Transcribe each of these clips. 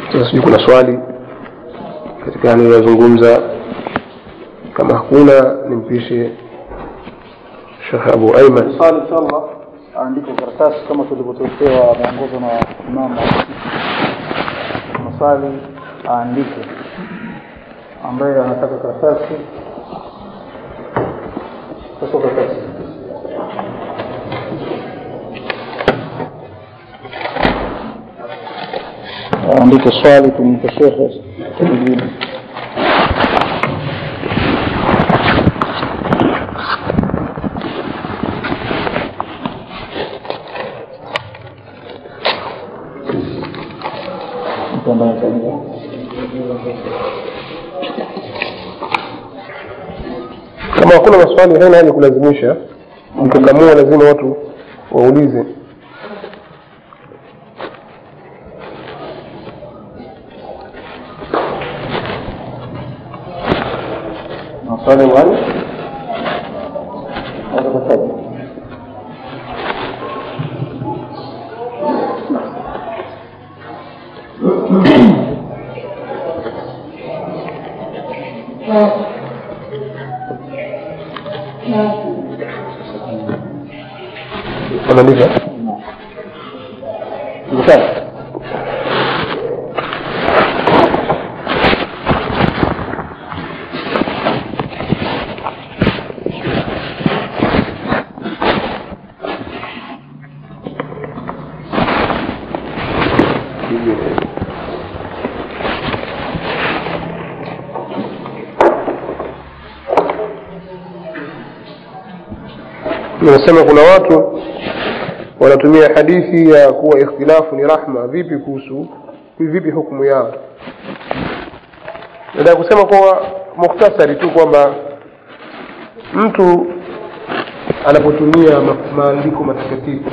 sasa sijui kuna swali katika anayozungumza kama hakuna nimpishe shekh abu aiman swali inshallah aandike karatasi kama tulivyotokewa mwongozo na imamu maswali aandike ambaye anataka karatasi sasa karatasi aandike swali tumpe shekhe tujibu mtu ambaye ataingia kama hakuna maswali haina haja kulazimisha mkikamua lazima watu waulize maswali wale watakataja wanaandika sawa nasema kuna watu wanatumia hadithi ya kuwa ikhtilafu ni rahma vipi kuhusu vipi hukumu yao nataka kusema kwa mukhtasari tu kwamba mtu anapotumia ma- maandiko matakatifu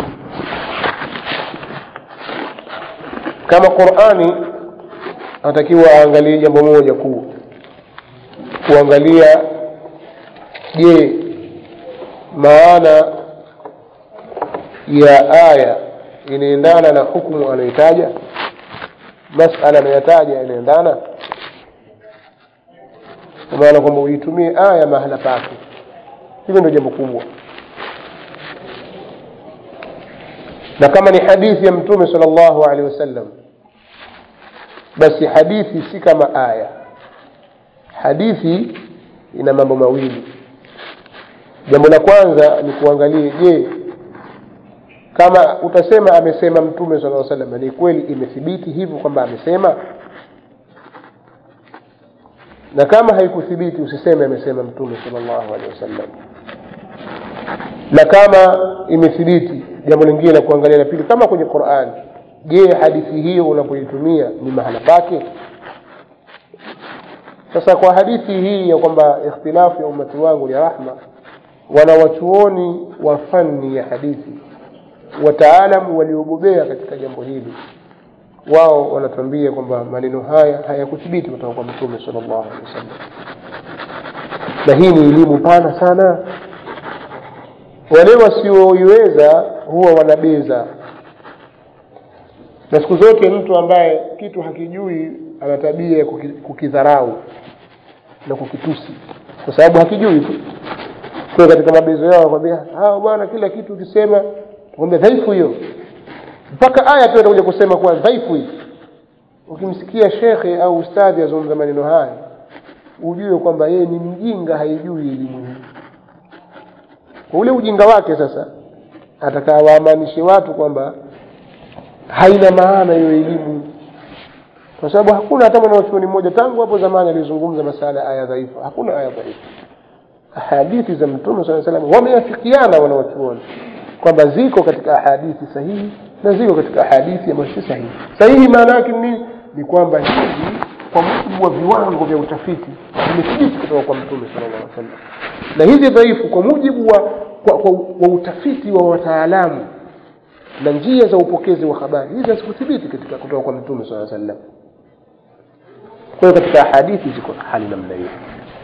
kama qurani anatakiwa aangalie jambo moja kuu kuangalia je maana ya aya inaendana na hukumu anayotaja masala anayotaja inaendana kwa maana kwamba uitumie aya mahala pake hilo ndio jambo kubwa na kama ni hadithi ya mtume sal llahu alehi wasallam basi hadithi si kama aya hadithi ina mambo mawili jambo la kwanza ni kuangalia je kama utasema amesema mtume sala salam ni kweli imethibiti hivyo kwamba amesema na kama haikuthibiti usiseme amesema mtume salllahu alehi wasallam na kama imethibiti jambo lingine la kuangalia la pili kama kwenye qurani je hadithi hiyo unapoitumia ni mahala pake sasa kwa hadithi hii ya kwamba ikhtilafu ya umati wangu ni rahma wanawachuoni wa fani ya hadithi wataalamu waliobobea katika jambo hili wao wanatuambia kwamba maneno haya hayakuthibiti kutoka kwa mtume salllahu alehi wasallam na hii ni elimu pana sana wale wasioiweza huwa wanabeza na siku zote mtu ambaye kitu hakijui ana tabia ya kuki- kukidharau na kukitusi kwa sababu hakijui tu kwa katika mabezo yao wakwambia hawa bwana kila kitu ukisema kwambia dhaifu hiyo mpaka aya tu atakuja kusema kuwa dhaifu hii ukimsikia shekhe au ustadhi azungumza maneno haya ujue kwamba yeye ni mjinga haijui elimu hii kwa ule ujinga wake sasa atakaa waamanishe watu kwamba haina maana hiyo elimu kwa sababu hakuna hata mwanachuoni mmoja tangu hapo zamani alizungumza masala ya aya dhaifu hakuna aya dhaifu hadithi za mtume saa salam wameafikiana wanawachuoni kwamba ziko katika hadithi sahihi na ziko katika hadithi ambayo si sahihi sahihi maana yake ni nini ni kwamba hizi kwa mujibu wa viwango vya utafiti vimethibiti kutoka kwa mtume sala llah sallam na hizi dhaifu kwa mujibu wa, kwa, kwa, wa utafiti wa wataalamu na njia za upokezi wa habari hizi hazikuthibiti katika kutoka kwa mtume saa sallam kwa hiyo katika hadithi ziko hali namna hiyo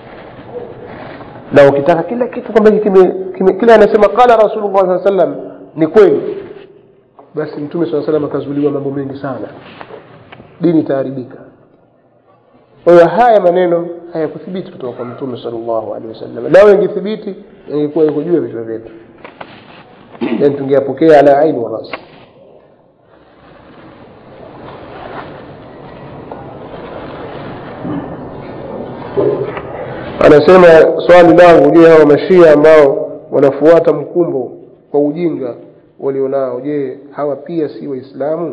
na ukitaka kila kitu kwamba kime, kime, kila anasema qala rasulullah saa sallam ni kweli basi mtume saa salam akazuliwa mambo mengi sana dini itaharibika kwa hiyo haya maneno hayakuthibiti kutoka kwa mtume sallallahu alaihi wasallam lao ingethibiti ingekuwa iko juu ya vichwa vyetu yani tungeyapokea ala aini wa rasi anasema swali langu je hawa mashia ambao wanafuata mkumbo kwa ujinga walionao je hawa pia si waislamu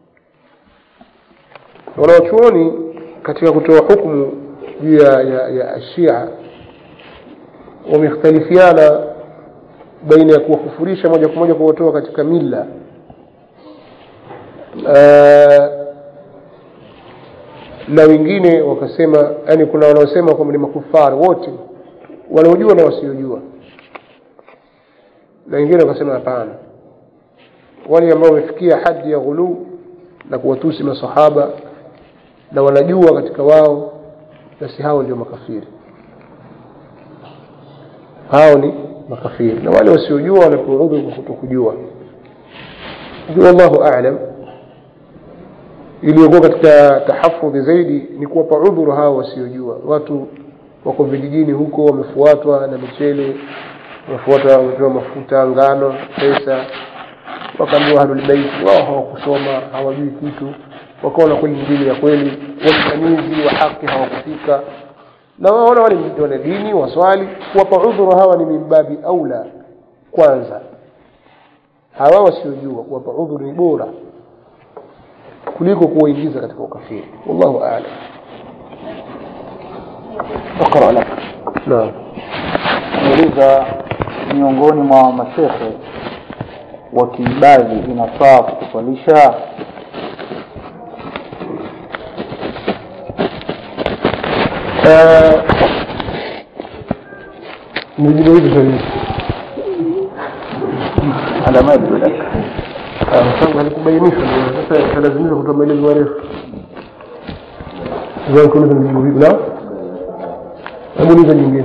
wanaochuoni katika kutoa hukumu juu ya, ya, ya shia wamekhtalifiana baina ya kuwakufurisha moja kwa moja kuwatoa katika mila uh, na wengine wakasema yani kuna wanaosema kwamba ni makufari wote wanaojua na wasiojua na wengine wakasema hapana wale ambao wamefikia hadi ya ghuluu na kuwatusi masahaba na wanajua katika wao basi hao ndio makafiri hao ni makafiri na wale wasiojua wanapewa udhuru kwa kutokujua wallahu a'lam iliyokuwa katika tahafudhi zaidi ni kuwapa udhuru hao wasiojua watu wako vijijini huko wamefuatwa na michele wamefuatwa wamepewa mafuta ngano pesa wakaambiwa ahlulbeiti wao hawakusoma hawajui kitu wakaona kweli dini ya kweli wasimamizi wa haki hawakufika na waona wale wana dini waswali kuwapa udhuru hawa ni mimbabi aula kwanza hawa wasiojua kuwapa udhuru ni bora kuliko kuwaingiza katika ukafiri wallahu a'lam اقرا لك naam nauliza miongoni mwa mashehe wa kiibadhi inafaa kukuswalisha nijibu hivi swali ala ma yabdu lak kwa sababu halikubainishwa ndio sasa talazimika kutoa maelezo marefu zan kuuliza nijibu vipi na hebu uliza nyingine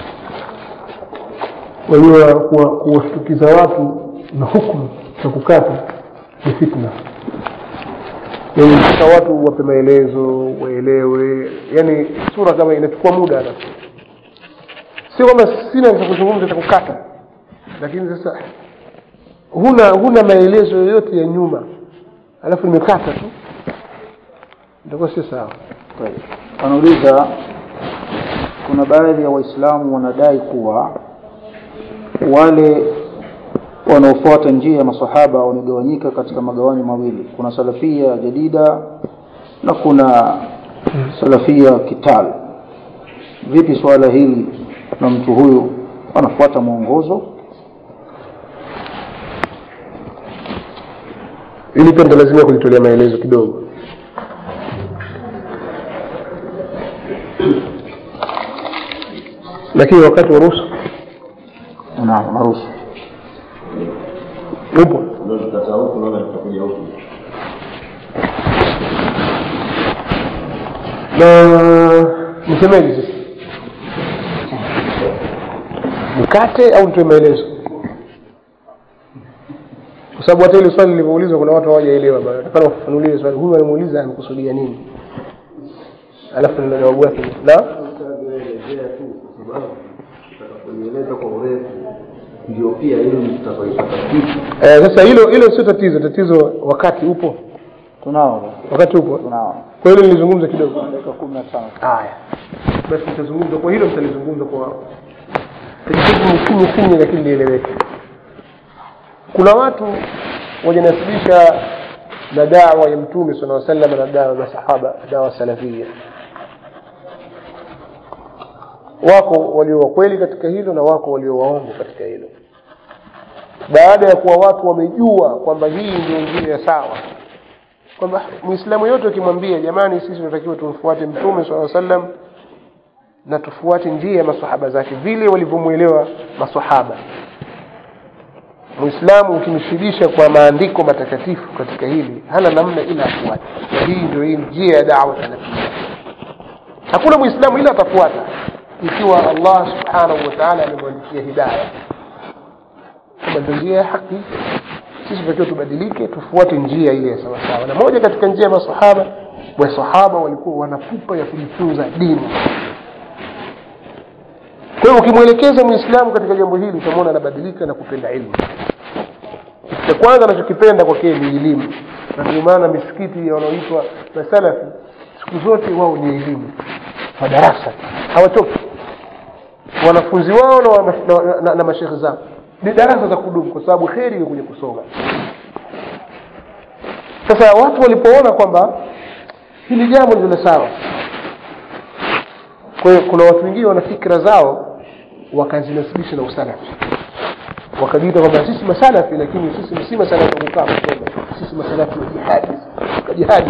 wajua kuwa- kuwashtukiza watu na hukumu za kukata ni fitna yani mpaka watu wape maelezo waelewe yani sura kama inachukua muda hata sio kwamba sina cha kuzungumza cha kukata lakini sasa huna huna maelezo yoyote ya nyuma alafu nimekata tu itakuwa sio sawa طيب. wanauliza kuna baadhi ya waislamu wanadai kuwa wale wanaofuata njia ya masahaba wamegawanyika katika magawanyo mawili kuna salafia jadida na kuna salafia kital vipi swala hili na mtu huyu anafuata mwongozo ili pia lazima kulitolea maelezo kidogo lakini wakati wa ruhusa naam naruhusu upo ndio tutakaa huku naona tutakuja huku na nisemeje sasa nikate au nitoe maelezo kwa sababu hata ile swali lilivyoulizwa kuna watu hawajaelewa bado nataka wafafanulie swali huyu alimuuliza amekusudia nini alafu ndio jawabu yake na utaelezea tu kwa sababu utakapoieleza kwa urefu ndio pia elimu tutakaipata vipi eh, sasa hilo hilo sio tatizo tatizo wakati upo tunao wakati upo tunao kwa hilo nilizungumza kidogo dakika kumi na tano haya basi nitazungumza kwa hilo mtalizungumza kwa tajibu finye finye lakini lieleweke kuna watu wajanasibisha na dawa ya mtume sala aa sallam na dawa ya masahaba dawa salafia wako walio wakweli katika hilo na wako walio waongo katika hilo baada ya kuwa watu wamejua kwamba hii ndio njia ya sawa kwamba muislamu yote ukimwambia jamani sisi tunatakiwa tumfuate mtume saa sallam na tufuate njia ya masahaba zake vile walivyomwelewa masahaba muislamu ukimshibisha kwa maandiko matakatifu katika hili hana namna ila afuate na hii ndio hii njia ya dawa salafia hakuna muislamu ila atafuata ikiwa allah subhanahu wa taala amemwandikia hidaya kama ndio njia ya haki sisi tunatakiwa tubadilike tufuate njia ile ya sawasawa na moja katika njia ya masahaba wasahaba walikuwa wana pupa ya kujifunza dini kwa hiyo ukimwelekeza mwislamu katika jambo hili utamwona anabadilika na kupenda ilmu kitu cha kwanza anachokipenda kwake ni elimu na ndio maana misikiti wanaoitwa masalafi siku zote wao ni elimu madarasa hawachoki wanafunzi wao na, wa- na, na, na mashekhe zao ni darasa za kudumu kwa sababu kheri ni kwenye kusoma sasa watu walipoona kwamba hili jambo ndilo sawa kwa hiyo kuna watu wengine wana fikra zao wakazinasibisha na usalafi wakajiita kwamba sisi masalafi lakini sisi si masalafi wa kukaa kusoma sisi masalafi wa jihadi Kwa jihadi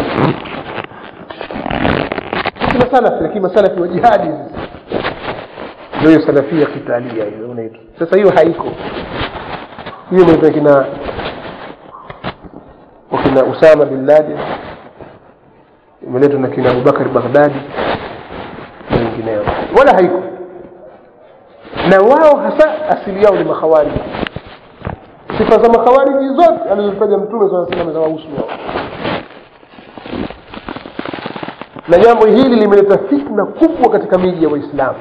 sisi masalafi lakini masalafi wa jihadi sisi ndio hiyo salafia kitalia hiyo unaitwa sasa hiyo haiko hiyo inaitwa kina wakina usama bin laden imeletwa na kina abubakar baghdadi na wengineo wala haiko na wao hasa asili yao ni makhawariji sifa za makhawariji zote alizozitaja mtume saa salam za wahusu wao na jambo hili limeleta fitna kubwa katika miji ya waislamu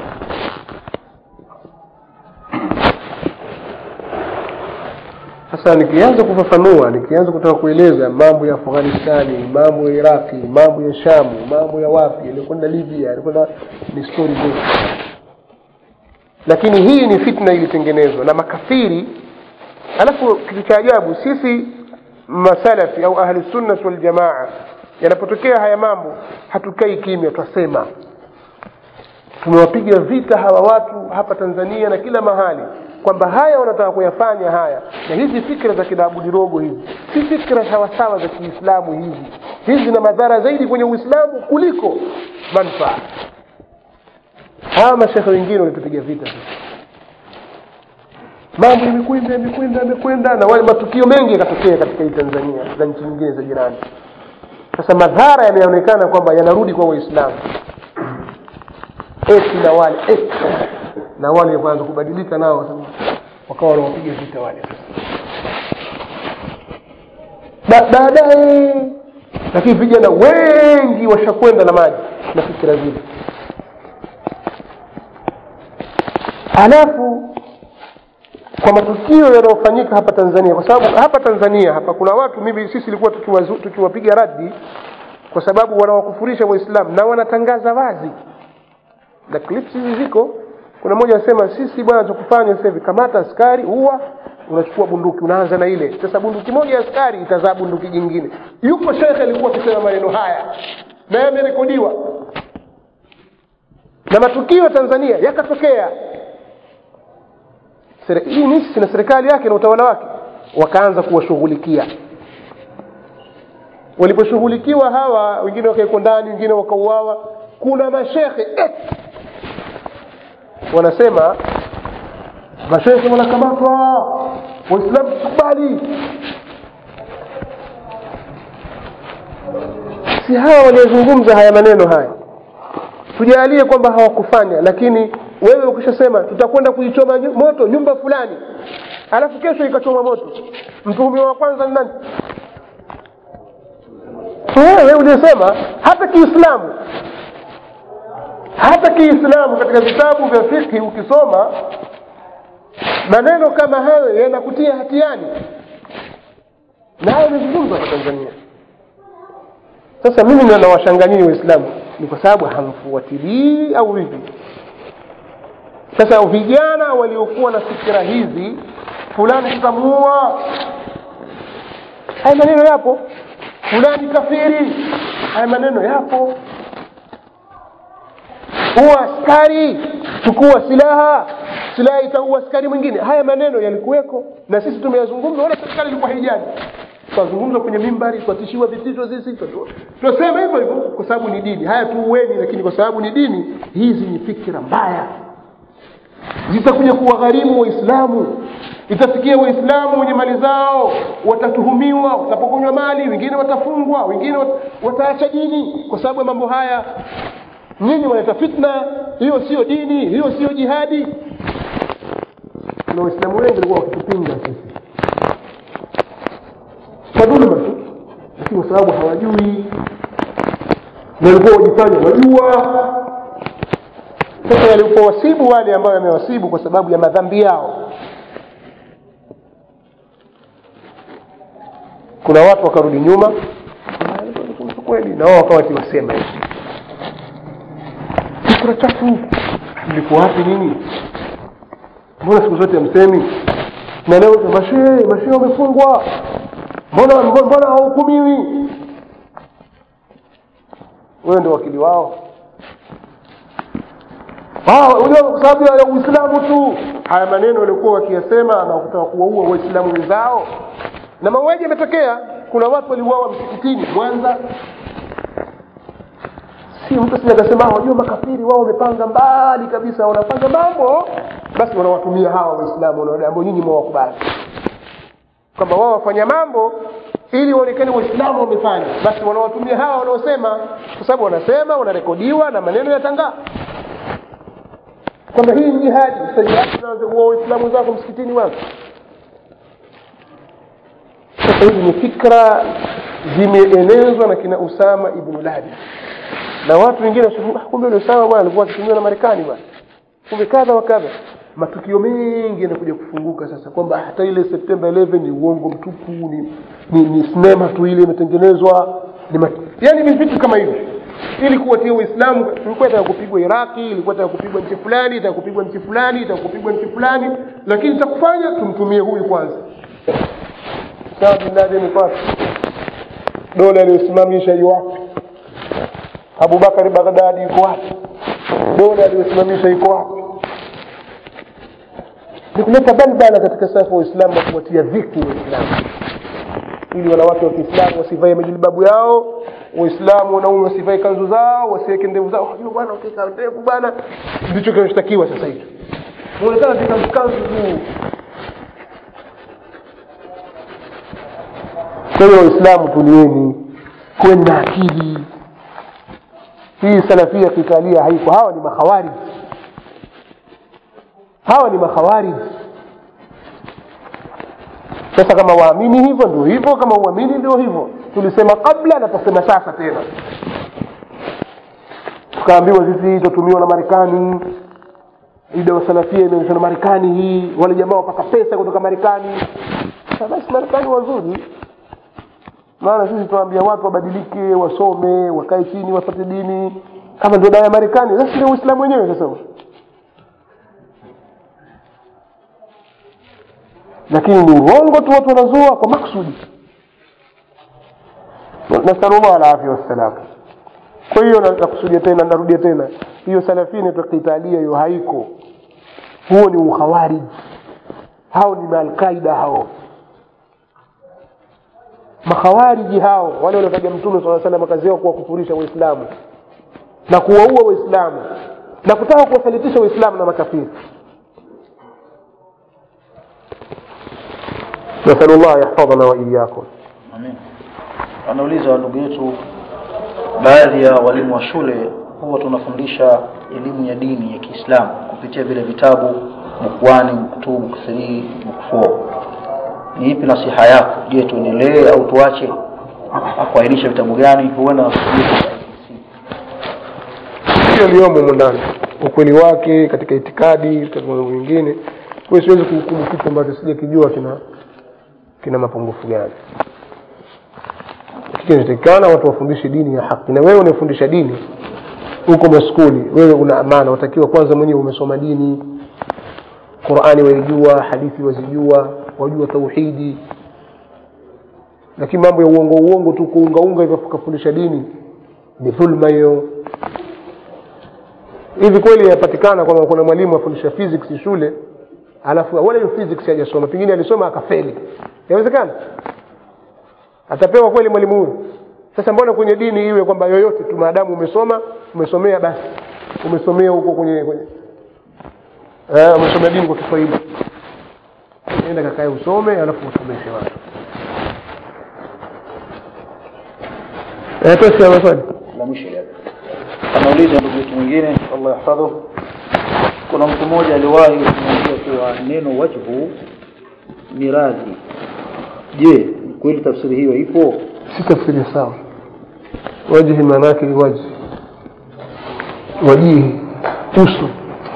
sasa nikianza kufafanua nikianza kutaka kueleza mambo ya afghanistani mambo ya iraqi mambo ya shamu mambo ya wapi yalikwenda libya yalikwenda ni stori ndefu lakini hii ni fitna ilitengenezwa na makafiri alafu kitu cha ajabu sisi masalafi au ahlusunnat waljamaa yanapotokea haya mambo hatukai kimya twasema tumewapiga vita hawa watu hapa tanzania na kila mahali kwamba haya wanataka kuyafanya haya na hizi fikra za kidaabudirogo hizi si fikra sawasawa za kiislamu hizi hizi zina madhara zaidi kwenye uislamu kuliko manfaa hawa mashekhe wengine walitupiga vita sisi mambo yamekwenda yamekwenda yamekwenda na wale matukio mengi yakatokea katika hii tanzania na nchi nyingine za jirani sasa madhara yameonekana kwamba yanarudi kwa waislamu eti na wale eti na wale kwanza kubadilika nao sasa wakawa wanawapiga vita wale Ba- baadaye lakini vijana wengi washakwenda na maji na fikira zile halafu kwa matukio yanayofanyika hapa tanzania kwa sababu hapa tanzania hapa kuna watu mimi sisi ilikuwa tukiwazu- tukiwapiga radi kwa sababu wanawakufurisha waislamu na wanatangaza wazi na clips hizi ziko kuna mmoja anasema sisi bwana tukufanya sasa hivi kamata askari huwa unachukua bunduki unaanza na ile sasa bunduki moja ya askari itazaa bunduki jingine yuko shekhe alikuwa akisema maneno haya na yamerekodiwa na matukio ya tanzania yakatokea Sere- hii nchi na serikali yake na utawala wake wakaanza kuwashughulikia waliposhughulikiwa hawa wengine wakawekwa ndani wengine wakauawa kuna mashekhe eti wanasema mashekhe wanakamatwa waislamu tukubali si hawa waliozungumza haya maneno haya tujalie kwamba hawakufanya lakini wewe ukishasema tutakwenda kuichoma nyu- moto nyumba fulani alafu kesho ikachoma moto mtuhumiwa wa kwanza ni nani wewe uliyosema hata kiislamu hata kiislamu katika vitabu vya fikhi ukisoma maneno kama hayo yanakutia hatiani na hayo yamezungumzwa kwa tanzania sasa mimi ndo nawashanganyii waislamu ni kwa sababu hamfuatilii au vipi sasa vijana waliokuwa na fikira hizi fulani tutamuua haya maneno yapo fulani kafiri haya maneno yapo huwa askari chukua silaha silaha itaua askari mwingine haya maneno yalikuweko na sisi tumeyazungumza wala serikali ilikuwa haijali twazungumza kwenye mimbari twatishiwa vitisho sisi tunasema hivyo hivyo kwa sababu ni dini haya tuueni lakini kwa sababu ni dini hizi ni fikira mbaya zitakuja kuwagharimu waislamu itafikia waislamu wenye mali zao watatuhumiwa watapokonywa mali wengine watafungwa wengine wat- wataacha dini kwa sababu ya mambo haya nyinyi wanaleta fitna hiyo sio dini hiyo sio jihadi na waislamu wengi walikuwa wakitupinga sisi kwa dhuluma tu lakini kwa sababu hawajui na walikuwa wajifanya wajua sasa yalipowasibu wale ambao yamewasibu kwa sababu ya madhambi yao kuna watu wakarudi nyuma kweli na wao wakawa kiwasema hivi fikra chafu mlikuwa wapi nini mbona siku zote msemi na leo mashee mashee wamefungwa mbona mbona hawahukumiwi wewe ndio wakili wao unajua kwa sababu ya uislamu tu haya maneno walikuwa wakiyasema na kutaka kuwaua waislamu wenzao na mauaji yametokea kuna watu waliuawa msikitini mwanza si mtu sija akasema wajua makafiri wao wamepanga mbali kabisa wanapanga mambo basi wanawatumia hawa waislamu ambao nyinyi mwawakubali kwamba wao wafanya mambo ili waonekane waislamu wamefanya basi wanawatumia hawa wanaosema kwa sababu wanasema wanarekodiwa na maneno yatangaa kwamba hii ni jihadi sajihadiuwa waislamu zako msikitini wako sasa hizi ni fikra zimeenezwa na kina usama ibnu laden na watu wengine kumbe ule usama bwana alikuwa akitumiwa na marekani bwana kumbe kadha wa kadha matukio mengi yanakuja kufunguka sasa kwamba hata ile septemba 11 ni uongo mtupu ni, ni, ni sinema tu ile imetengenezwa ni mat... yani ni vitu kama hivyo ili kuwatia uislamu ilikuwa itaka kupigwa iraki ilikuwa itaka kupigwa nchi fulani itaka kupigwa nchi fulani itaka kupigwa nchi fulani lakini takufanya tumtumie huyu kwanza sawa bin laden kwake dola aliyosimamisha yu wapi abubakari baghdadi yuko wapi dola aliyosimamisha iko wapi ni kuleta balbala katika safu wa Uislamu na kuwatia dhiki Waislamu ili wanawake wa Kiislamu wasivae majilbabu yao, Waislamu wanaume wasivae kanzu zao, wasiweke ndevu zao. Unajua bwana, ukiweka ndevu bwana, ndicho kinachotakiwa sasa hivi. Unaonekana katika kanzu tu. Kwa hiyo Waislamu, tulieni, kuweni na akili. Hii salafia kikalia haiko. Hawa ni makhawarij hawa ni makhawarij sasa kama waamini hivyo ndio hivyo kama uamini ndio hivyo tulisema kabla na tutasema sasa tena tukaambiwa sisi tutatumiwa na marekani ida salafia imeonyeshwa na marekani hii wale jamaa wapata pesa kutoka marekani sasa basi marekani wazuri maana sisi tunaambia watu wabadilike wasome wakae chini wapate dini kama ndio dawa ya marekani sasa ndio uislamu wenyewe sasa lakini ni urongo tu watu wanazua kwa maksudi nasalullah alafia wassalam kwa hiyo nakusudia tena narudia tena hiyo salafia inaitwa kitalia hiyo haiko huo ni ukhawariji hao ni maalqaida hao makhawariji hao wale waliotaja mtume saa salam kazi yao kuwakufurisha waislamu na kuwaua waislamu na kutaka kuwasalitisha waislamu na makafiri نسأل الله يحفظنا وإياكم Amin. Anauliza ndugu yetu, baadhi ya walimu wa shule huwa tunafundisha elimu ya dini ya Kiislamu kupitia vile vitabu buku 1, buku 2, buku 3, buku 4. Ni ipi nasiha yako? Je, tuendelee au tuache? Akuainisha vitabu gani? Huenda hiyo liyomo humo ndani ukweli wake katika itikadi katika mambo mengine kwa hiyo siwezi kuhukumu kitu ambacho sijakijua kina kina mapungufu gani kinatakikana watu wafundishe dini ya haki na wewe unafundisha dini huko maskuli wewe una amana utakiwa kwanza mwenyewe umesoma dini qurani waijua hadithi wazijua wajua tauhidi lakini mambo ya uongo uongo tu kuungaunga hivyo kufundisha dini ni dhulma hiyo hivi kweli yapatikana kwamba kuna mwalimu afundisha physics shule alafu wala hiyo physics hajasoma pengine alisoma akafeli inawezekana atapewa kweli mwalimu huyu sasa mbona kwenye dini iwe kwamba yoyote tu maadamu umesoma umesomea basi umesomea huko kwenye kwenye eh, umesomea dini kwa kiswahili enda kakae usome alafu usomeshe watu eh, tosi ya maswali la mwisho hapa. Anauliza ndugu yetu mwingine, Allah yahfadhu. Kuna mtu mmoja aliwahi kumwambia kuwa neno wajhu ni radhi. Je, kweli tafsiri hiyo ipo? si tafsiri sawa wajhi maana yake ni waji wajihi uso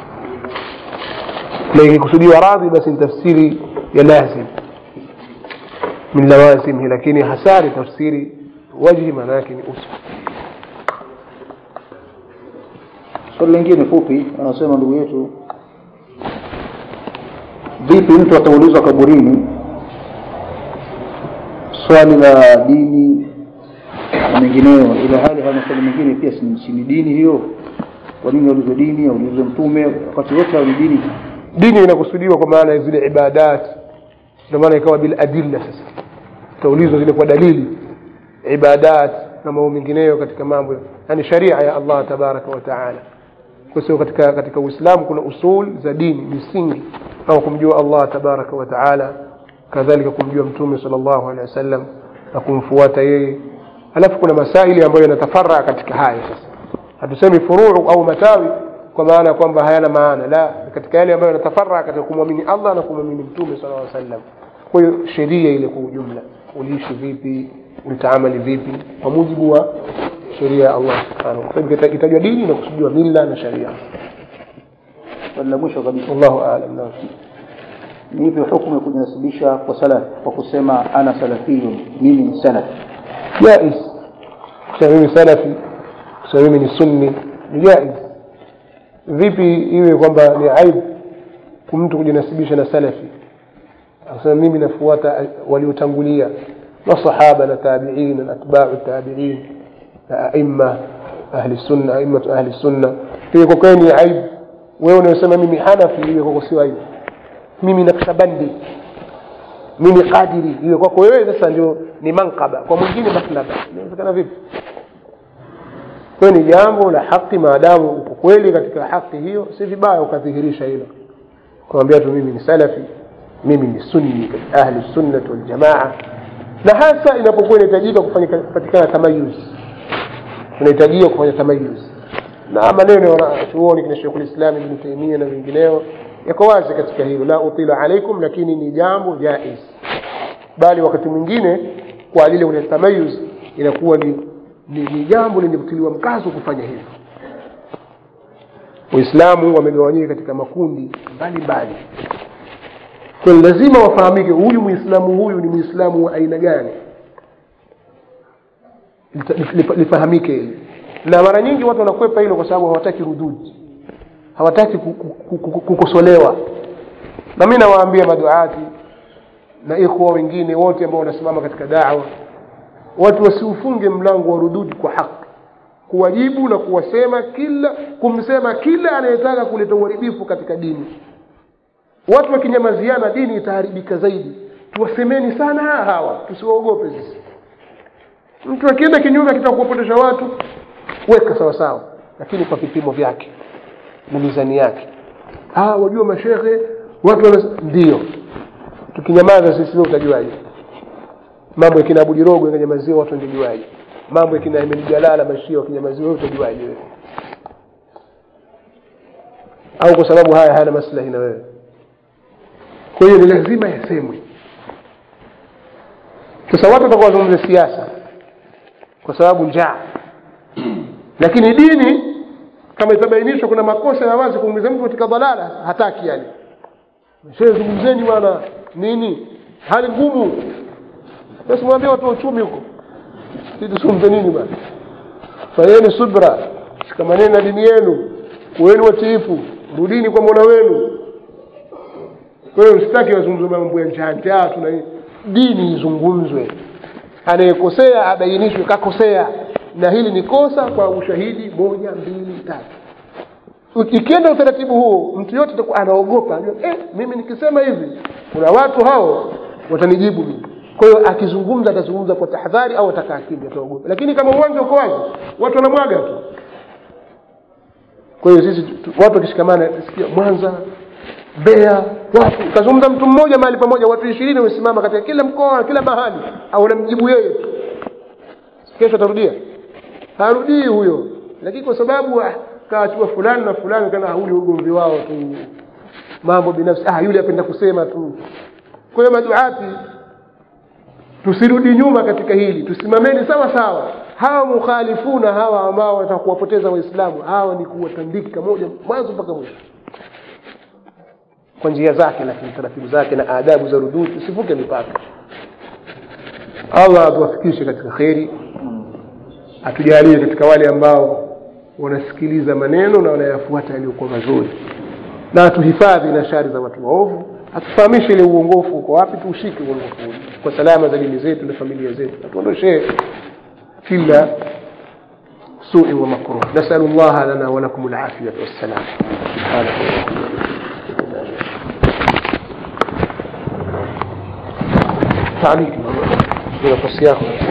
na ikikusudiwa radhi basi ni tafsiri ya lazim min lawazimhi lakini hasa ni tafsiri wajhi maana yake ni uso swali lingine fupi anasema ndugu yetu vipi mtu ataulizwa kaburini swali la dini na mengineyo ila hali haya maswali mengine pia si si ni dini hiyo kwa nini aulizwe dini aulizwe mtume wakati wote hayo ni dini dini inakusudiwa kwa maana ya zile ibadat ndio maana ikawa bil adilla sasa utaulizwa zile kwa dalili ibadat na mambo mengineyo katika mambo yani sharia ya Allah tabaraka wa taala kwa sababu katika katika Uislamu kuna usul za dini misingi kama kumjua Allah tabaraka wa taala kadhalika kumjua mtume sallallahu alaihi wasallam na kumfuata yeye alafu kuna masaili ambayo yanatafarra katika haya sasa hatusemi furuu au matawi kwa maana kwamba hayana maana la katika yale ambayo yanatafarra katika kumwamini Allah na kumwamini mtume sallallahu alaihi wasallam kwa hiyo sheria ile kwa ujumla uliishi vipi utaamali vipi kwa mujibu wa sheria ya Allah subhanahu wa ta'ala itajwa dini na kusudiwa mila na sharia swali la mwisho kabisa wallahu a'lam na ni ipi hukumu ya kujinasibisha kwa salaf kwa kusema ana salafiyun mimi ni salaf jaiz kusema mimi salafi kusema mimi ni sunni ni jaiz vipi iwe kwamba ni aibu mtu kujinasibisha na salafi akasema mimi nafuata waliotangulia masahaba na tabiin na atbau tabiin na aima ahli sunna aimatu ahli sunna iwe kwa kweli ni aibu wewe unayosema mimi hanafi iwe kwako sio aibu mimi nakshabandi mimi qadiri iwe kwako wewe sasa ndio ni mankaba kwa mwingine maslaba inawezekana vipi kwa ni jambo la haki maadamu uko kweli katika haki hiyo si vibaya ukadhihirisha hilo kumwambia tu mimi ni salafi mimi ni sunni ahli sunnah wal jamaa na hasa inapokuwa inahitajika kufanya kupatikana tamayuz unahitajia kufanya tamayuz na maneno ya wanachuoni kina Sheikh al-Islam Ibn Taymiyyah na wengineo yako wazi katika hilo la utila alaikum lakini ni jambo jaiz bali wakati mwingine kwa lile ule tamayuz inakuwa ni, ni, ni jambo lenye kutiliwa mkazo kufanya hivyo Waislamu wamegawanyika katika makundi mbalimbali kwa hiyo lazima wafahamike huyu muislamu huyu ni muislamu wa aina gani lifahamike hili na mara nyingi watu wanakwepa hilo kwa sababu hawataki rududi hawataki kukosolewa na mimi nawaambia maduati na ikhwa wengine wote ambao wanasimama katika dawa watu wasiufunge mlango wa rududi kwa haki kuwajibu na kuwasema kila kumsema kila anayetaka kuleta uharibifu katika dini watu wakinyamaziana dini itaharibika zaidi tuwasemeni sana hawa tusiwaogope sisi mtu akienda kinyume akitaka kuwapotesha watu weka sawa sawa lakini kwa vipimo vyake na mizani yake ah wajua mashehe watu wana ndio tukinyamaza sisi wewe utajuaje mambo ya kina Abu Jirogo yangenyamaziwa watu wangejuaje mambo ya kina Ahmed Jalala mashia wakinyamaziwa wewe utajuaje wewe au kwa sababu haya hayana maslahi na wewe kwa hiyo ni lazima yasemwe sasa watu watakuwa wazungumza siasa kwa sababu njaa lakini dini kama itabainishwa kuna makosa ya wazi kuingiza mtu katika dhalala hataki yani shehe zungumzeni bwana nini hali ngumu basi mwambie watu wa uchumi huko sisi tuzungumze nini bwana fanyeni subra shikamaneni na dini yenu kuweni watiifu rudini kwa mola wenu kwa hiyo msitaki wazungumze mambo ya njaa njaa tuna dini izungumzwe anayekosea abainishwe kakosea na hili ni kosa kwa ushahidi moja mbili tatu ikienda utaratibu huo mtu yote atakuwa anaogopa anajua eh, mimi nikisema hivi kuna watu hao watanijibu mimi kwa hiyo akizungumza atazungumza kwa tahadhari au atakaa kimya ataogopa lakini kama uwanja uko wazi watu wanamwaga tu kwa hiyo sisi tu- watu wakishikamana sikia Mwanza Mbeya wapi kazungumza mtu mmoja mahali pamoja watu ishirini wamesimama katika kila mkoa kila mahali au unamjibu yeye tu kesho atarudia harudii huyo lakini kwa sababu ah, kaachua fulani na fulani kana hauli ugomvi wao tu mambo binafsi ah yule apenda kusema tu kwa hiyo maduati tusirudi nyuma katika hili tusimameni sawa sawa hawa mukhalifuna hawa ambao wanataka kuwapoteza waislamu hawa ni kuwatandika moja mwanzo mpaka mwisho kwa njia zake lakini taratibu zake na adabu za rudud usivuke mipaka allah atuwafikishe katika kheri atujalie katika wale ambao wanasikiliza maneno na wanayafuata yaliyokuwa mazuri na atuhifadhi na shari za watu waovu atufahamishe ile uongofu uko wapi tuushike uongofu ule kwa salama za dini zetu na familia zetu atuondoshee kila سوء ومكروه نسأل الله لنا ولكم العافية والسلام سبحانك اللهم وبحمدك تعليق نفس ياخذ